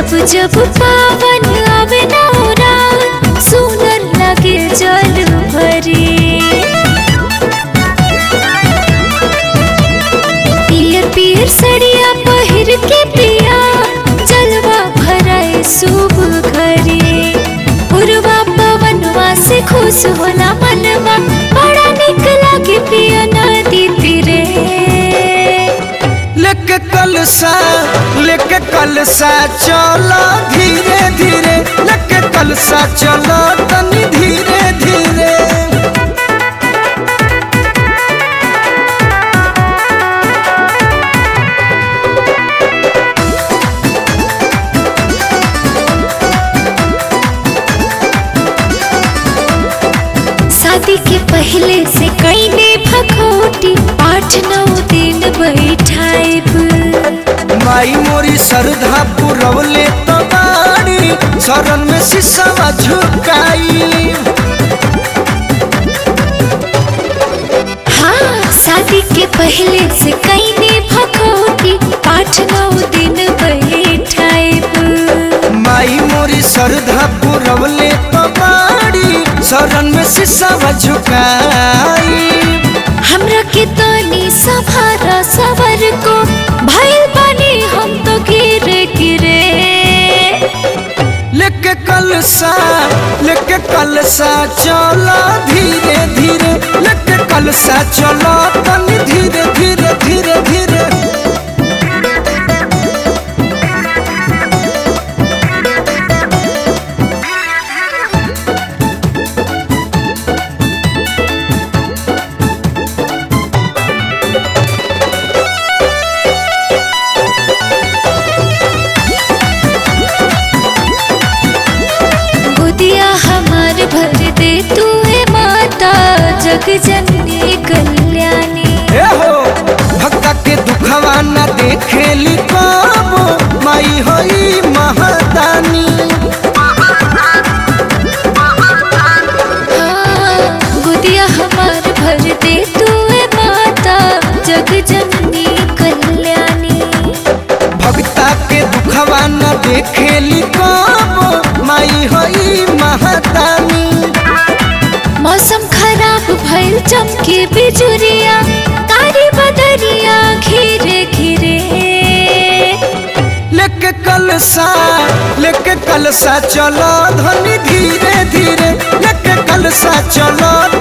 जब जब पावन आवे नौरा सुनर लगे जल भरी पियर पियर सड़िया पहिर के पिया जलवा भराए शुभ घरे पुरवा पवनवा से खुश होला मनवा बड़ा निक लागे पिया नदी तीरे लेके कलसा लेके कलसा चलो धीरे धीरे लेके कलसा चलो तनी धीरे धीरे शादी के पहले से कई ने भखोटी आठ नौ दिन बैठाइब माई मोरी सरधा पुरवले तो बाड़ी शरण में सिसवा झुकाई हाँ शादी के पहले से कई ने भखोटी आठ नौ दिन बैठाइब माई मोरी सरधा पुरवले तो बाड़ी शरण में सिसवा झुकाई हमरा के तनी सभारा सवर को भइल बानी हम तो गिरे गिरे लेके कलसा लेके कलसा चलो धीरे धीरे लेके कलसा चलो तनी धीरे धीरे धीरे धीरे गोदिया हमार भर दे तू है माता जग जननी कल्याणी ए हो भक्ता के दुखवा न देखेली कबो माई होई महदानी हाँ, गोदिया हमार भर दे तू है माता जग जननी कल्याणी भक्ता के दुखवा न देखेली कबो माई होई महदानी मौसम खराब भइल चमके बिजुरिया कारी बदरिया घिरे घिरे लेके कलसा लेके कलसा चलो धनी धीरे धीरे लेके कलसा चलो